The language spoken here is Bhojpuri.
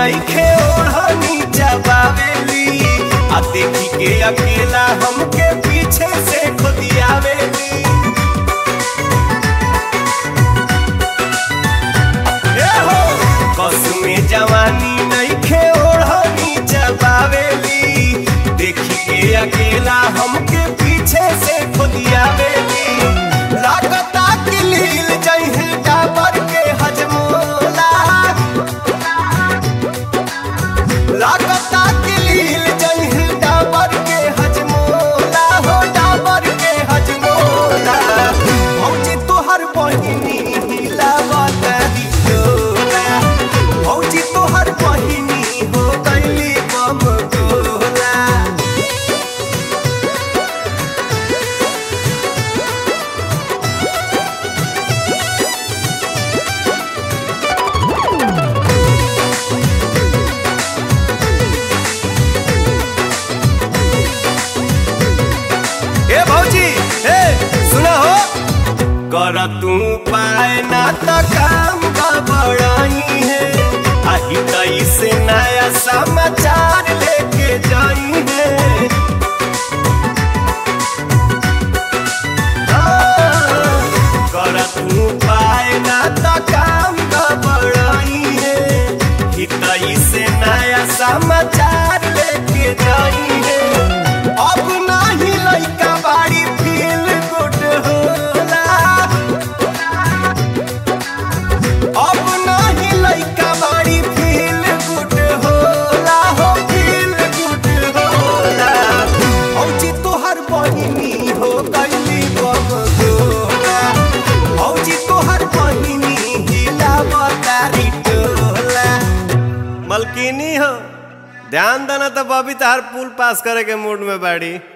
नइखे ओढ़नी चबावेली आ देखी के अकेला हमके पीछे से खुदियावेली ए हो कसमे जवानी नइखे ओढ़नी चबावेली देखी के अकेला हमके पीछे से खुदियावेली लागता कि लील जइहे डाबर के हजमोला लागता कि लील जइहे डाबर के हजमोला हो डाबर के हजमोला भौजी तोहर बहिनी हिलावत दियोला भौजी तोहर बहिनी हो गइली बम गोला ए भौजी ए सुना हो कर तू पाए ना त काम गड़बड़ाई है आही तई से नया समाचार लेके जाई है हाँ, कर तू पाए ना त काम गड़बड़ाई है हितई से नया समाचार लेके जाई है अब नाही लइका बाड़ी फील गुड होला अब नाही लइका बाड़ी फील गुड होला हो फील गुड होला औजी तोहर बहिनी हो गइली बम गोला औजी तोहर बहिनी हिलावतारी टोला मलकिनी हो ध्यान देना तो बबी तार पुल पास करे के मूड में बाड़ी